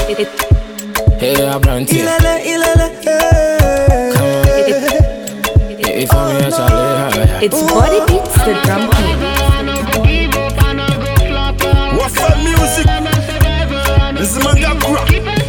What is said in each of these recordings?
Hey, Abranti. Ilele, ilele, eh. If I'm here, Charlie. It's Body Beats, the drum king. What's up, music? This is Mangakura.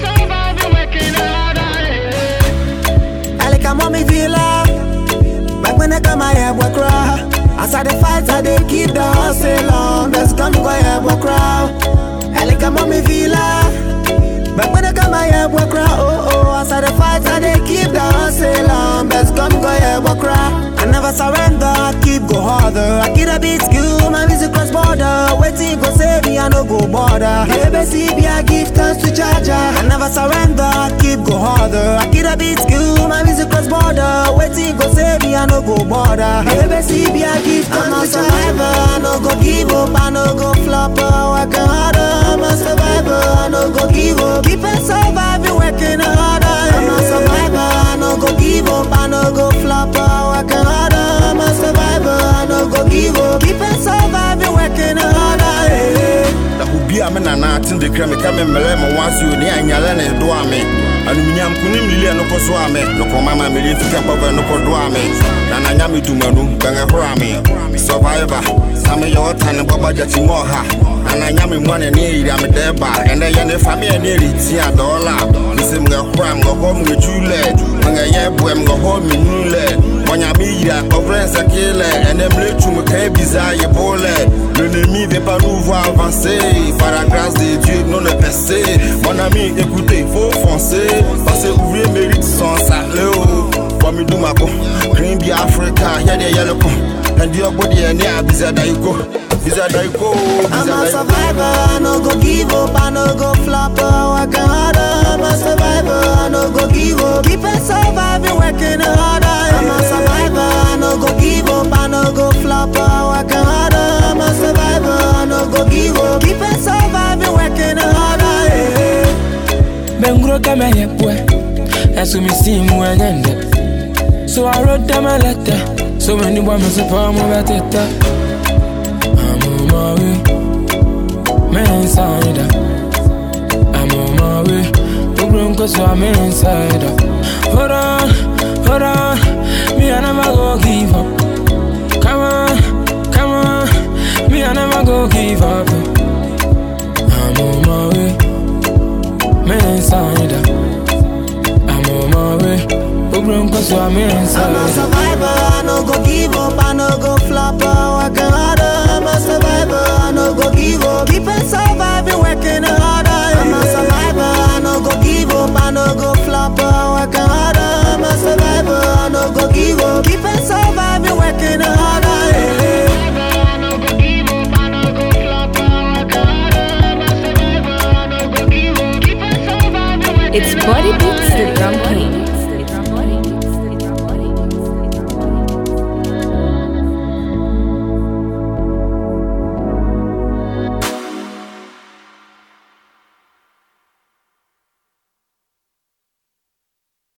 I like a mommy villa. Back when I come, I have work raw. As I the fight, I they keep the hustle on. That's come go have work raw. I like a mommy villa. Back when I come, I have work raw. Oh, oh, as I the fight, I they keep the hustle on. Best come go have work raw. I never surrender, I keep go harder. I keep a beat skill, my music cross border. Waiting go save me, I no go border. Baby, see, be I give thanks to Jaja. I never surrender, I keep go harder. I keep a beat skill, my music cross border. Waiting go save me, I no go border. Baby, see, be I give thanks to survivor. I no go give up, I no go flop. Working harder, I'm a survivor. I no go give up. Keep it surviving, working harder. I'm a survivor, I no go give up, I no go flop. Working harder, I'm a survivor. I no go give up. Keep it surviving, working harder. eh. na obi a me nana ate de kra me ka me mmerɛ ma wansi o ne anyala ne do a me anumunyam kunim lili no ko so a me no ko mama me li fika papa no ko do a me na na nya me dumanu bɛngɛ horo a me survivor na me yɛ ɔta ne bɔbɔ gyati mɔ ha na na nya me mu ne ne yiri a me dɛ ba ɛnɛ yɛ ne fa me yɛ ne ri ti a dɔɔla nse me hɔ a me hɔ me julɛ me yɛ boɛ me hɔ me nulɛ Monya mi yira, offrant sa kile And them le tu me kay bizarre ye bole L'ennemi veut pas nous voir avancer Par la grâce de Dieu, non le passé Mon ami, écoutez, faut foncer Parce que ouvrier mérite son salaire Kwa mi duma ko Green be Africa, yeah yeah yellow ko And your body and yeah, bizarre da you go Bizarre da you go, I'm a bizarre da you go survivor, I no go give up, I no go flop, working harder. I'm a survivor, I no go give up. Keep it surviving, working harder. I'm a survivor, I no go give up, I no go flop, working harder. I'm a survivor, I no go give up. Keep it surviving, working harder. eh. Bengro kama yepwe. Esu mi simu enyende. So I wrote them a letter. So many women support me better. I'm on my way. Man inside. I'm on my way. Program cause I'm inside. Hold on, hold on. Me I never go give up. Come on, come on. Me I never go give up. I'm on my way. Me inside. I'm on my way. Program cause I'm I'm a inside. survivor, I no go give up, I no go flop, working harder. I'm a survivor, I no go give up. Keep it surviving, working harder. I'm a survivor, I no go give up, I no go flop, working harder. I'm a survivor, I no go give up. Keep it surviving, working harder. eh. It's Body Beats, the drum king.